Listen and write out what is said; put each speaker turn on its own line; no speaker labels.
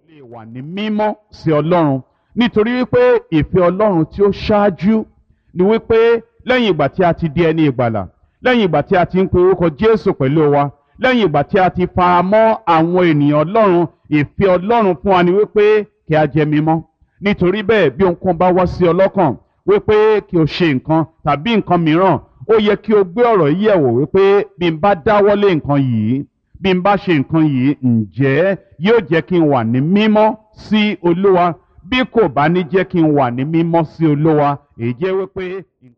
lè wà ní mímọ́ sí ọlọ́run nítorí wípé ìfẹ́ ọlọ́run tí ó ṣáájú ni wípé lẹ́yìn ìgbà tí a ti di ẹni ìgbàlà lẹ́yìn ìgbà tí a ti ń pe orúkọ jésù pẹ̀lú wa lẹ́yìn ìgbà tí a ti fara mọ́ àwọn ènìyàn ọlọ́run ìfẹ́ ọlọ́run fún wa ni wípé kí a jẹ́ mímọ́ nítorí bẹ́ẹ̀ bí ohunkóhun bá wá sí ọlọ́kàn wípé kí o ṣe nǹkan tàbí nǹkan mìíràn ó yẹ kí o gbé ọ̀rọ̀ yìí yẹ̀wò wípé bí n bá dáwọ́lé nǹkan yìí bí n bá ṣe nǹkan yìí ǹjẹ́ yóò jẹ́ kí n wà ní mímọ́ sí olúwa bí kò bá ní jẹ́ kí n wà ní mímọ́ sí olúwa èyí jẹ́ wípé.